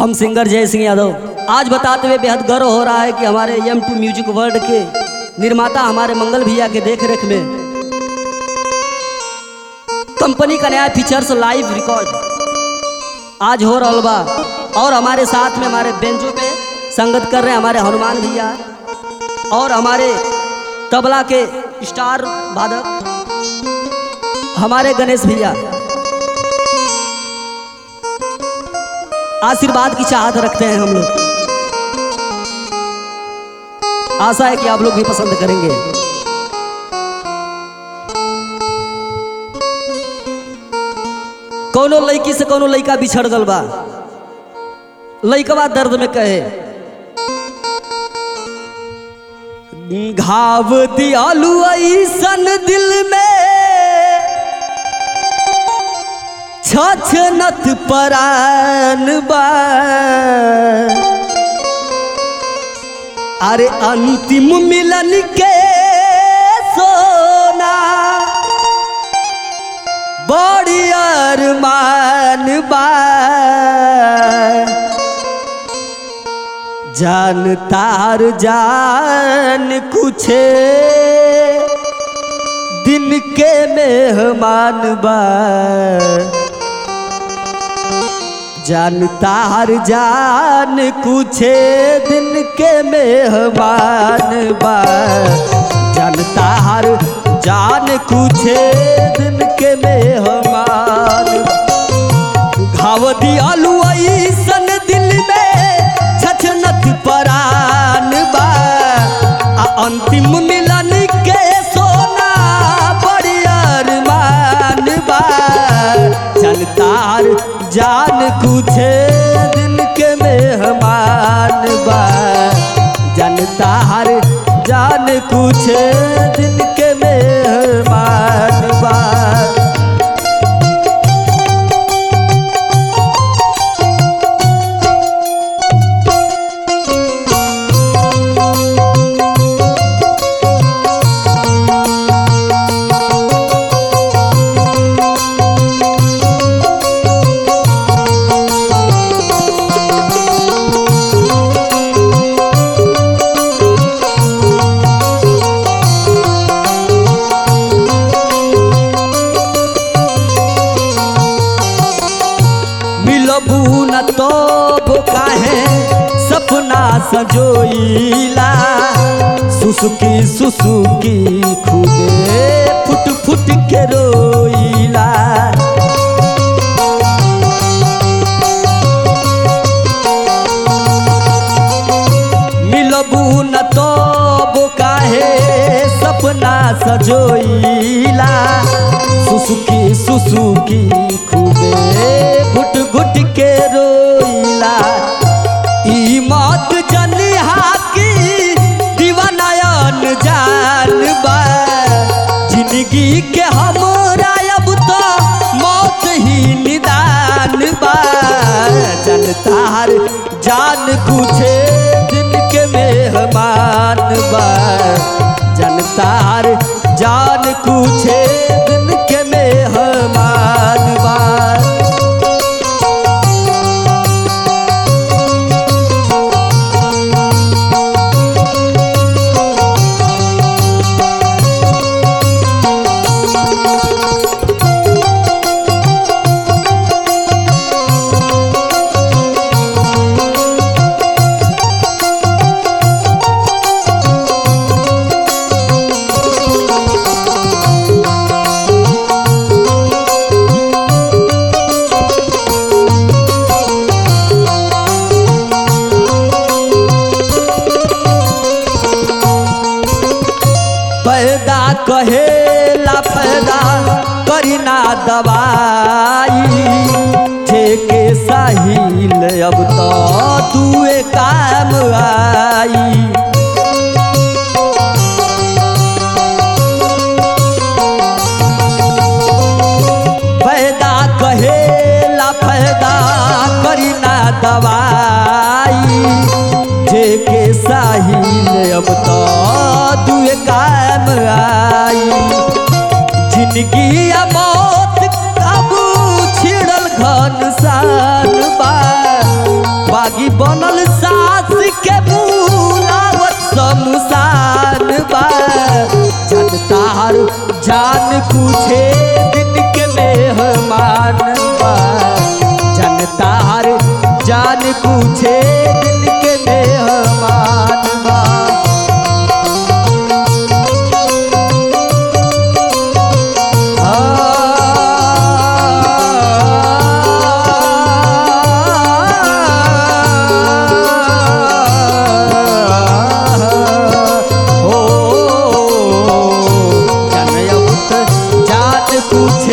हम सिंगर जय सिंह यादव आज बताते हुए बेहद गर्व हो रहा है कि हमारे एम टू म्यूजिक वर्ल्ड के निर्माता हमारे मंगल भैया के देख रेख में कंपनी का नया फीचर्स लाइव रिकॉर्ड आज हो रहा बा और हमारे साथ में हमारे बेंचों पे संगत कर रहे हैं हमारे हनुमान भैया और हमारे तबला के स्टार वादक हमारे गणेश भैया आशीर्वाद की चाहत रखते हैं हम लोग आशा है कि आप लोग भी पसंद करेंगे कोनो लड़की से कोनो लड़का बिछड़ गल बा लड़कवा दर्द में कहे घाव दियालु ऐसन दिल में छछनत परान बा अरे अंतिम मिलन के सोना बड़ी अरमान बा जान तार जान कुछ दिन के मेहमान बा जान तार जान कुछ दिन के मेहमान बा जान तार जान कुछ दिन के मेहमान घाव दियालु ऐसन दिल में छछनत परान बा आ अंतिम मिलन के सोना बड़ी अरमान बा जनतार जान कुछ दिन के मेहमान बा जनतार जान कुछ दिन के मेहमान बा मिलबू न तो काहे सपना सजोइला सुसुकी सुसुकी खुदे फुट फुट के रोइला मिलबू न तो काहे सपना सजोइला सुसुकी सुसुकी खूबे घुट घुट के रोइला ई मौत जनिहा की दीवानयन जान बा जिंदगी के हमरा अब तो मौत ही निदान बा जनतार जान कुछ दिन के मेहमान बा जनतार जान कुछ दिन के मेहमान बा पैदा कहेला पैदा करीना दवाई ठेके साहिल अब तो दुए काम आई पैदा कहेला पैदा करीना दवाई ठेके साहिल अब तो दुए काम आई जिंदगी या मौत काबू छिड़ल घन सान बा पूछे दिन के मेहमान बा जनता हर जान पूछे दिन के मेहमान बा हो जनयौत जात पूछे